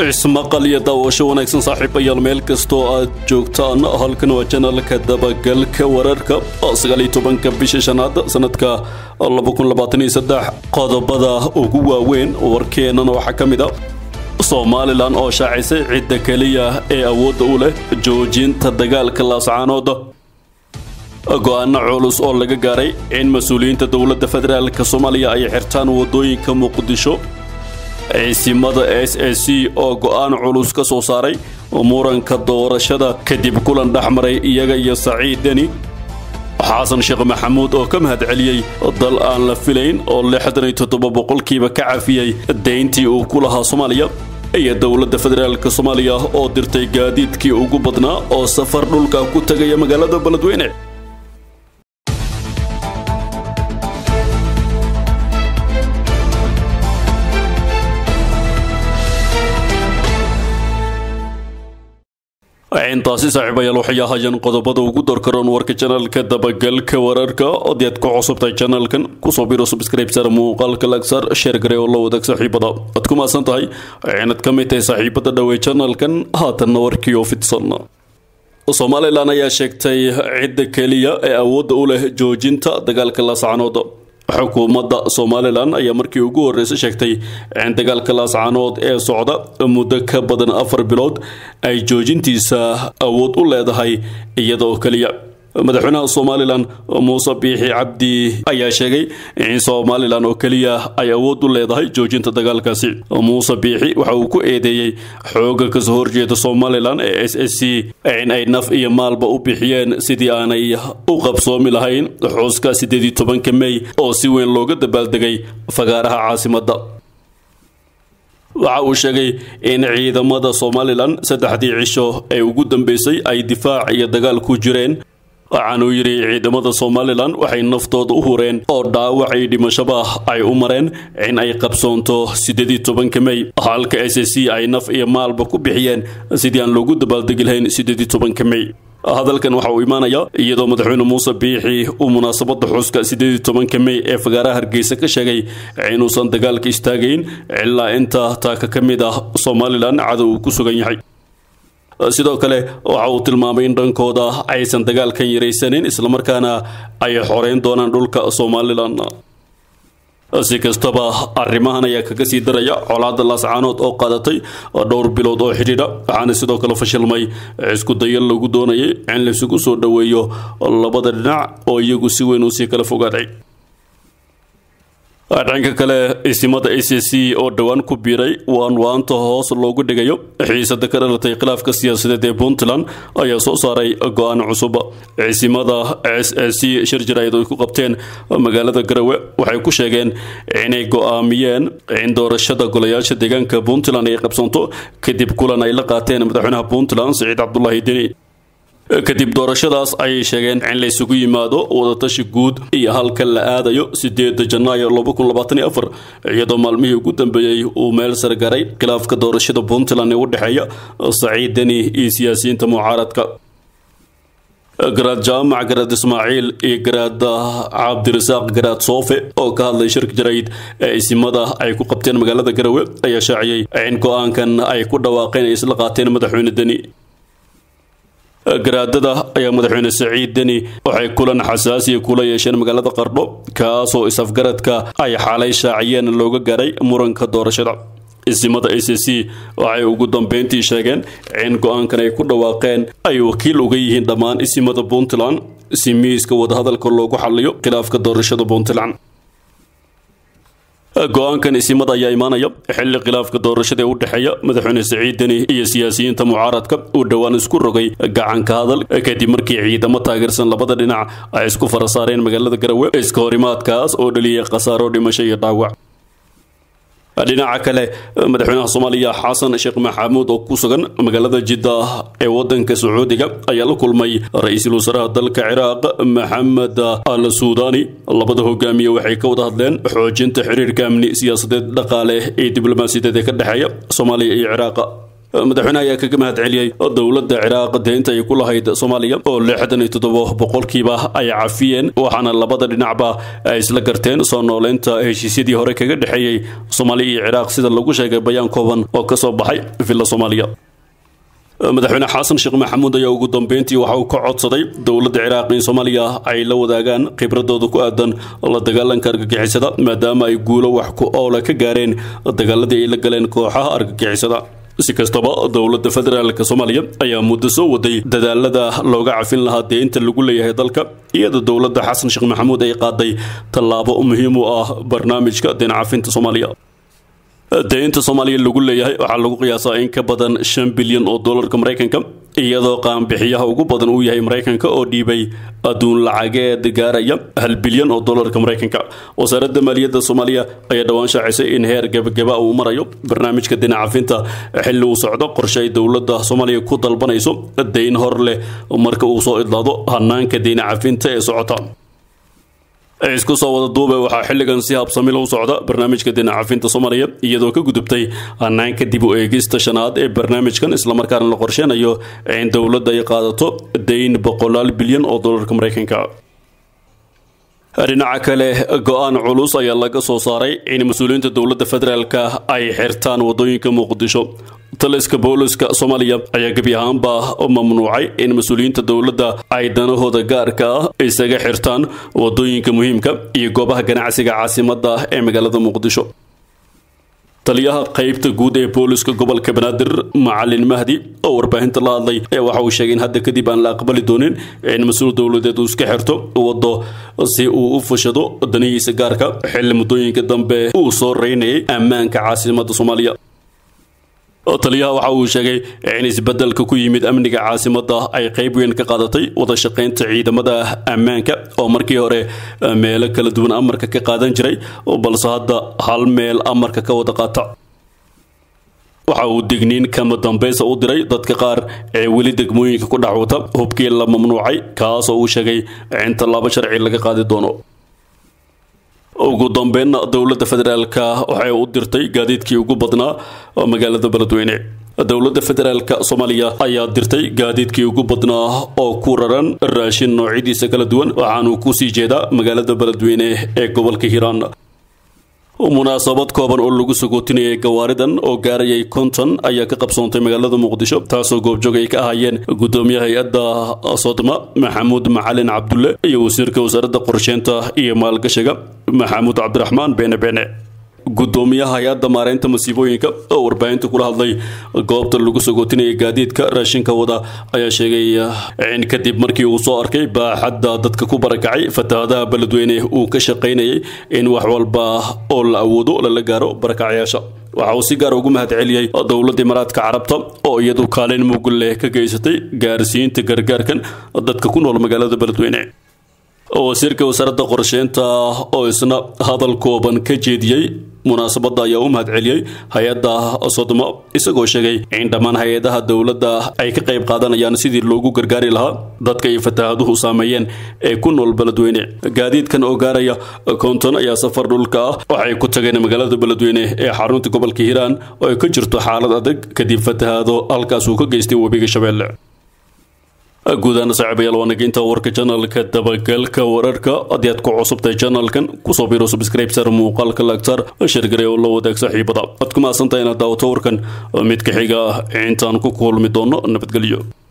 ismaqal iyo daawasho wanaagsan saaxiibayaal meel kastoo aad joogtaan halkan waa janalka dabagalka wararka sagaaliyo tobanka bisha shanaad sanadka qodobada ugu waaweyn warkeennan waxaa ka mid a somalilan oo shaacisay cidda keliya ee awoodda u leh joojinta dagaalka laascaanooda go-aano culus oo laga gaaray in mas-uuliyiinta dowladda federaalka soomaaliya ay xirtaan waddooyinka muqdisho ciisimada s a c oo go-aan culus ka soo saaray muranka doorashada kadib kulan dhexmaray iyaga iyo saciid deni xasan sheekh maxamuud oo ka mahad celiyey dal aan la filayn oo lixdan iyo toddoba boqolkiiba ka cafiyey deyntii uu ku lahaa soomaaliya iyo dowladda federaalk soomaaliya oo dirtay gaadiidkii ugu badnaa oo safar dhulka ku tegaya magaalada beledweyne intaasi saaxiibayaal waxay ahaayeen qodobada ugu dorkaroon warka janalka dabagalka wararka ood aad ku cusubtahay janalkan kusoo biro subscribesar muuqaalka lagsaar sheer gare oo la wadaag saaxiibada waad ku mahadsan tahay inaad ka mid tahay saaxiibada dhowey janalkan haatanna warkii oo fidsan somalilan ayaa sheegtay cidda keliya ee awoodda u leh joojinta dagaalka laascanood xukuumadda somalilan ayaa markii ugu horreysay sheegtay in dagaalka laascaanood ee socda muddo ka badan afar bilood ay joojintiisa awood u leedahay iyadoo keliya madaxweynaha somalilan muuse biixi cabdi ayaa sheegay in somalilan oo keliya ay awood u leedahay joojinta dagaalkaasi muuse biixi waxa uu ku eedeeyey xooga kasoo horjeeda somalilan ee s s c in ay naf iyo maalba u bixiyeen sidii aanay u qabsoomi lahayn xuska sideed iyo tobanka mey oo si weyn looga dabaaldegay fagaaraha caasimadda waxa uu sheegay in ciidamada somalilan saddexdii cisho ee ugu dambeysay ay difaac iyo dagaal ku jireen waxaanuu yidhi ciidamada somalilan waxay naftooda u hureen oo dhaawac iyo dhimashaba ay u mareen in ay qabsoonto siddeed iyo tobanka mey halka s s c ay naf iyo maalba ku bixiyeen sidii aan loogu dabaaldegi lahayn siddeed iyo tobanka mey hadalkan waxa uu imaanayaa iyadoo madaxweyne muuse biixi uu munaasabadda xuska siddeed iyo tobanka mey ee fagaaraha hargeysa ka sheegay inuusan dagaalka istaagayn ilaa inta taaka ka mid ah somalilan cadow uu ku sugan yahay sidoo kale waxa uu tilmaamay in dhankooda aysan dagaalkan yaraysanin islamarkaana ay xoreyn doonaan dhulka somalilan si kastaba arrimahan ayaa kaga sii daraya colaadda laascaanood oo qaadatay dhowr bilood oo xidhiidha waxaana sidoo kale fashilmay isku daya lagu doonayay in laisugu soo dhoweeyo labada dhinac oo iyagu si weyn usii kala fogaaday dhanka kale isimada a c c oo dhowaan ku biiray waan waanta hoos loogu dhigayo xiisada ka dhalatay khilaafka siyaasadeed ee puntland ayaa soo saaray go-aan cusub isimada s s c shir jaraayad ay ku qabteen magaalada garowe waxay ku sheegeen inay go-aamiyeen in doorashada golayaasha deegaanka puntland ay qabsanto kadib kulan ay la qaateen madaxweynaha puntland siciid cabdulaahi deni kadib doorashadaas ayay sheegeen in la isugu yimaado wadatashi guud iyo halka la aadayo sideeda janaayo iyadoo maalmihii ugu dambeeyey uu meel sargaray khilaafka doorashada puntland ee u dhexeeya saciid deni iyo siyaasiyiinta mucaaradka garaad jaamac garaad ismaaciil iyo garaad cabdirasaaq garaad soofe oo ka hadlay shirka jarayd ee isimada ay ku qabteen magaalada garowe ayaa shaaciyey in go-aankan ay ku dhawaaqeen ay isla qaateen madaxweyne deni garaadada ayaa madaxweyne saciid deni waxay kulan xasaasiya kula yeesheen magaalada qardho kaasoo is-afgaradka ay xaalay shaaciyeen looga garay muranka doorashada isimada a c c waxay ugu dambeyntii sheegeen in go-aankan ay ku dhawaaqeen ay wakiil uga yihiin dhammaan isimada puntland si miiska wadahadalka loogu xaliyo khilaafka doorashada puntland go-aankan isimada ayaa imaanaya xilli khilaafka doorashada ee u dhexeeya madaxweyne saciid deni iyo siyaasiyiinta mucaaradka uu dhowaan isku rogay gacanka hadal kadib markii ciidamo taageersan labada dhinac ay isku fara saareen magaalada garowe iska horimaadkaas oo dhaliyay khasaaro dhimasho iyo dhaawac dhinaca kale madaxweynaha soomaaliya xasan sheekh maxamuud oo ku sugan magaalada jidda ee wadanka sacuudiga ayaa la kulmay ra-iisul wasaaraha dalka ciraaq maxamed al suudani labada hogaamiye waxay ka wada hadleen xoojinta xiriirka amni siyaasadeed dhaqaale ee diblomaasiyadeed ee ka dhexeeya soomaaliya iyo ciraaqa madaxweynaha ayaa kaga mahad celiyey dowladda ciraaq deynta ay ku lahayd soomaaliya oo lixdan iyo toddoba boqolkiiba ay cafiyeen waxaana labada dhinacba ay isla garteen soo nooleynta heshiisyadii hore kaga dhexeeyey soomaaliya iyo ciraaq sida lagu sheegay bayaan kooban oo kasoo baxay villa soomaaliya madaxweyne xasan sheekh maxamuud ayaa ugu dambeyntii waxa uu ka codsaday dowladda ciraaq in soomaaliya ay la wadaagaan khibradooda ku aadan la dagaalanka argagixisada maadaama ay guulo wax ku oola ka gaareen dagaaladii ay la galeen kooxaha argagixisada si kastaba dowladda federaalka soomaaliya ayaa muddo soo waday dadaalada looga cafin lahaa deynta lagu leeyahay dalka iyadoo dowladda xasan sheekh maxamuud ay qaaday tallaabo muhiim u ah barnaamijka deyn cafinta soomaaliya deynta soomaaliya lagu leeyahay waxaa lagu qiyaasaa in ka badan shan bilyan oo doolarka maraykanka iyadoo qaanbixiyaha ugu badan uu yahay maraykanka oo dhiibay adduun lacageed gaaraya hal bilyan oo doolarka maraykanka wasaaradda maaliyadda soomaaliya ayaa dhowaan shaacisay in heer gebagaba uu marayo barnaamijka deyn cafinta xilli uu socdo qorshe ay dowladda soomaaliya ku dalbanayso deyn hor leh marka uu soo idlaado hanaanka deyn cafinta ee socota isku soo wada duube waxaa xilligan si habsamil u socda barnaamijka deyn cafinta soomaaliya iyadoo ka gudubtay hanaanka dib u eegista shanaad ee barnaamijkan islamarkaana la qorsheynayo in dowladda ay qaadato deyn boqolaal bilyan oo doolarka maraykanka dhinaca kale go-aan culus ayaa laga soo saaray in mas-uuliyiinta dowladda federaalka ay xirtaan wadooyinka muqdisho taliska booliska soomaaliya ayaa gebi ahaanba mamnuucay in mas-uuliyiinta dowladda ay danahooda gaarka ah isaga xirtaan wadooyinka muhiimka iyo goobaha ganacsiga caasimadda ee magaalada muqdisho taliyaha qaybta guud ee booliska gobolka banaadir macalin mahdi oo warbaahinta la hadlay ayaa waxa uu sheegay in hadda kadib aan la aqbali doonin in mas-uul dowladeed uu iska xirto waddo si uu u fushado danihiisa gaarka xilli muddooyinka dambe uu soo reynayay ammaanka caasimadda soomaaliya taliyaha waxa uu sheegay in isbeddelka ku yimid amniga caasimadda ay qayb weyn ka qaadatay wada shaqaynta ciidamada ammaanka oo markii hore meelo kala duwan amarka ka qaadan jiray balse hadda hal meel amarka ka wada qaata waxa uu digniin kama dambaysa u diray dadka qaar ee weli degmooyinka ku dhacwata hubkii la mamnuucay kaas oo uu sheegay in tallaabo sharci laga qaadi doono ugu dambeynna dowladda federaalka waxay u dirtay gaadiidkii ugu badnaa magaalada beledweyne dowladda federaalka soomaaliya ayaa dirtay gaadiidkii ugu badnaa oo ku raran raashin noocyadiisa kala duwan waxaanuu kusii jeedaa magaalada beledweyne ee gobolka hiiraan munaasabad kooban oo lagu sagootinayay gawaaridan oo gaarayay konton ayaa ka qabsoontay magaalada muqdisho taasoo goobjoog ay ka ahaayeen gudoomiyaha hay-adda sodma maxamuud macalin cabdulle iyo wasiirka wasaaradda qorsheynta iyo maalgashiga maxamuud cabdiraxmaan beene beene gudoomiyaha hay-adda maareynta masiibooyinka oo warbaahinta kula hadlay goobta lagu sagootinayay gaadiidka raashinka wada ayaa sheegay in kadib markii uu soo arkay baaxadda dadka ku barakacay fatahaadaha beledweyne uu ka shaqaynayay in wax walba oo la awoodo lala gaaro barakacyaasha waxa uu si gaar ugu mahad celiyey dowladda imaaraadka carabta oo iyadu kaalin mug leh ka geysatay gaarsiinta gargaarkan dadka ku nool magaalada beledweyne wasiirka wasaaradda qorsheynta oo isna hadal kooban ka jeediyey munaasabadda ayaa u mahad celiyey hay-adda sodmo isagoo sheegay in dhammaan hay-adaha dowladda ay ka qayb qaadanayaan sidii loogu gargaari lahaa dadka ay fataahaduhu saameeyeen ee ku nool beledweyne gaadiidkan oo gaaraya konton ayaa safar dhulka ah waxay ku tageen magaalada beledweyne ee xarunta gobolka hiiraan oo ay ka jirto xaalad adag kadib fatahaado halkaas uu ka geystay webiga shabeelle guudahaan saaxiibayaal waa nageynta warka janalka dabagalka wararka haddii aad ku cusubtahay janalkan kusoo biro subscribe sar muuqaalka lagtar shirgare oo la wadaag saaxiibada aad ku mahadsantahay inaad daawato warkan mid ka xiga intaan ku kulmi doono nabadgelyo